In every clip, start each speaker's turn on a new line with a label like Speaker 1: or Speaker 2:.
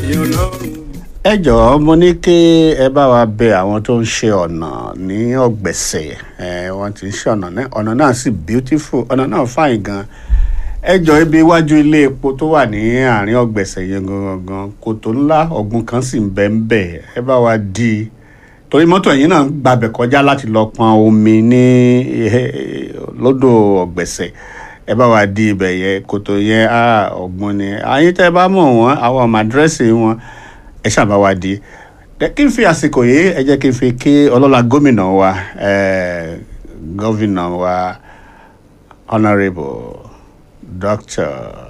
Speaker 1: ẹ̀yin ọlọ́run.
Speaker 2: ẹ jọ̀ọ́ mo ní kí ẹ bá wa bẹ àwọn tó ń ṣe ọ̀nà ní ọ̀gbẹ̀sẹ̀ ẹ wọ́n ti ń ṣe ọ̀nà náà ọ̀nà náà sì beautiful ọ̀nà náà fine gan ẹ jọ̀ọ́ ibi iwájú ilé epo tó wà ní àárín ọ̀gbẹ̀sẹ̀ yẹn gangan kòtò ńlá ọ̀gbun kan sì ń bẹ ń bẹ ẹ bá wa dí i torí mọ́tò ẹ̀yìn náà ń gbàbẹ̀ kọjá láti lọ pọn omi ní eh, lódò ọ̀gbẹ̀sẹ̀ ẹ bá wa di ibẹ̀ yẹn kòtò yẹn á ọ̀gbun ni àyín tẹ́ ẹ bá mọ̀ wọ́n àwọn ọmọ àdírẹ́sì wọn ẹ ṣàbá wa di Ẹ kí n fi àsìkò yìí ẹ jẹ́ kí n fi kí ọlọ́lá gómìnà wa eh, gómìnà wa honourable doctor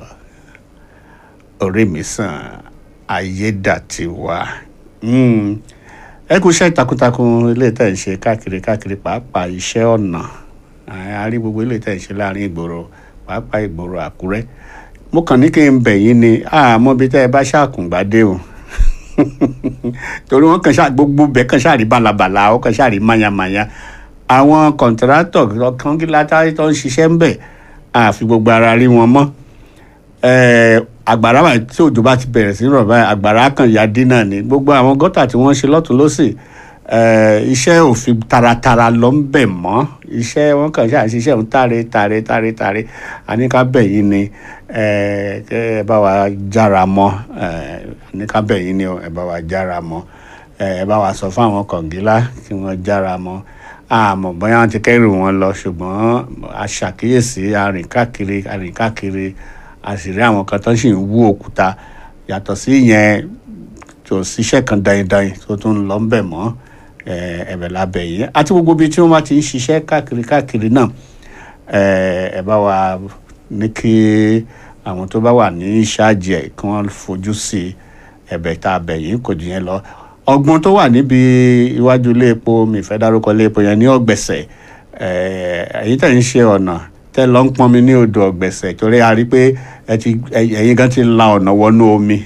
Speaker 2: Orimisan Ayédàtiwa. Mm ẹ kú iṣẹ́ takuntakun ilé tẹ̀ ń ṣe káàkiri káàkiri pàápàá iṣẹ́ ọ̀nà a rí gbogbo ilé tẹ̀ ń ṣe láàrin ìgboro pàápàá ìgboro àkúrẹ́ mo kàn ní kí n bẹ̀ yín ni àmọ́ bí tẹ́ ẹ bá ṣàkùngbádé o torí wọ́n kàn ṣá gbogbo bẹ́ẹ̀ kàn ṣàrí balabala ó kàn ṣàrí mayamaya àwọn kọ̀ǹtàrátọ̀ kọ́ńgílátà tó ń ṣiṣẹ́ ń bẹ̀ àfi gbogbo ara rí wọn mọ́ eh, àgbàrá wà tí òjò bá ti bẹ̀rẹ̀ sí rọ̀ báyìí àgbàrá kan ya dín náà ni gbogbo àwọn gọ́tà tí wọ́n ṣe lọ́tún lọ́sì eh, iṣẹ́ òfin taratara lọ ń bẹ̀ mọ́ iṣẹ́ wọn kàn ṣáà ṣiṣẹ́ òun tàre tàre tàre tàre àníkàbẹ̀ yìí ni eh, kẹ́ ẹ bá wa jára mọ́ eh, àníkàbẹ̀ yìí ni ẹ bá wa jára mọ́ eh, ẹ bá wa sọ fún àwọn kọ̀ǹgílá kí wọ́n jára mọ́ àmọ́ bóyá wọ́n ti kẹ́rù wọn lọ ṣùgbọ́n aṣàkíyèsí arìn káàkiri arìn káàkiri àṣírí àwọn kan tó sì ń wú òkúta yàtọ̀ sí ìyẹn tó ṣiṣẹ́ kan daindain tó tún ń lọ ń bẹ̀ mọ́ eh, ẹ̀bẹ̀ lábẹ́ yìí àti gbogbo ibi tí wọ́n bá ti ń ṣiṣẹ́ káàkiri káàkiri náà eh, ẹ bá wa ní kí àwọn tó bá wà ní ìṣáàjì ẹ̀ kí wọ́n fojú sí ẹ̀bẹ̀ tá a bẹ̀ yìí kò jù yẹn lọ ọgbọ́n tó wà níbi iwájú ilé epo mi fẹ́ dárúkọ ilé epo yẹn ní ọ̀gbẹ̀sẹ̀ èyí tẹ̀ ń ṣe ọ̀nà tẹ́ lọ ń pọnmi ní odò ọ̀gbẹ̀sẹ̀ torí a rí pé ẹ ti ẹ- ẹ̀yin gan ti la ọ̀nà wọnú omi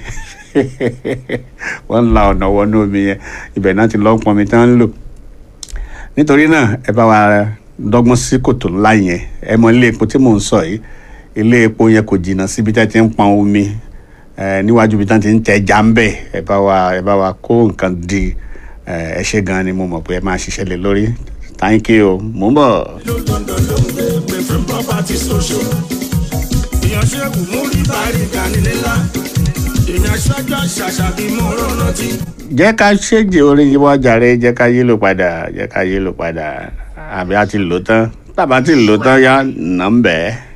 Speaker 2: wọ́n la ọ̀nà wọnú omi yẹn ibẹ̀ náà ti lọ ń pọnmi tán ń lò nítorí náà ẹ bá wa dọ́gbọ́n sí kòtò ńlá yẹn ẹ mọ ilé epo tí mò ń sọ yìí ilé epo yẹn kò jìnnà síbi tẹ́ ti ń pọn omi ẹ níwájú ibi tán ti ń tẹ ẹja ń bẹ̀ ẹ bá wa ẹ bá wa kó nǹkan di ẹ ẹ ṣe gan ni mo mọ̀ pé ẹ máa ṣiṣẹ́ lé lórí thank you mò ń bọ̀.
Speaker 1: ìlú london ló ń gbé pé fún property social. ìyànṣẹ́kù mú rí bàrí ganilélá. èèyàn aṣáájú àṣàṣà bí mo rán rántí.
Speaker 2: jẹ́ ká ṣèjì orin yìí wọ́n jàre jẹ́ ká yí lò padà jẹ́ ká yí lò padà àbí a ti lò tán tàbá ti lò tán yá nà ń bẹ́ẹ̀.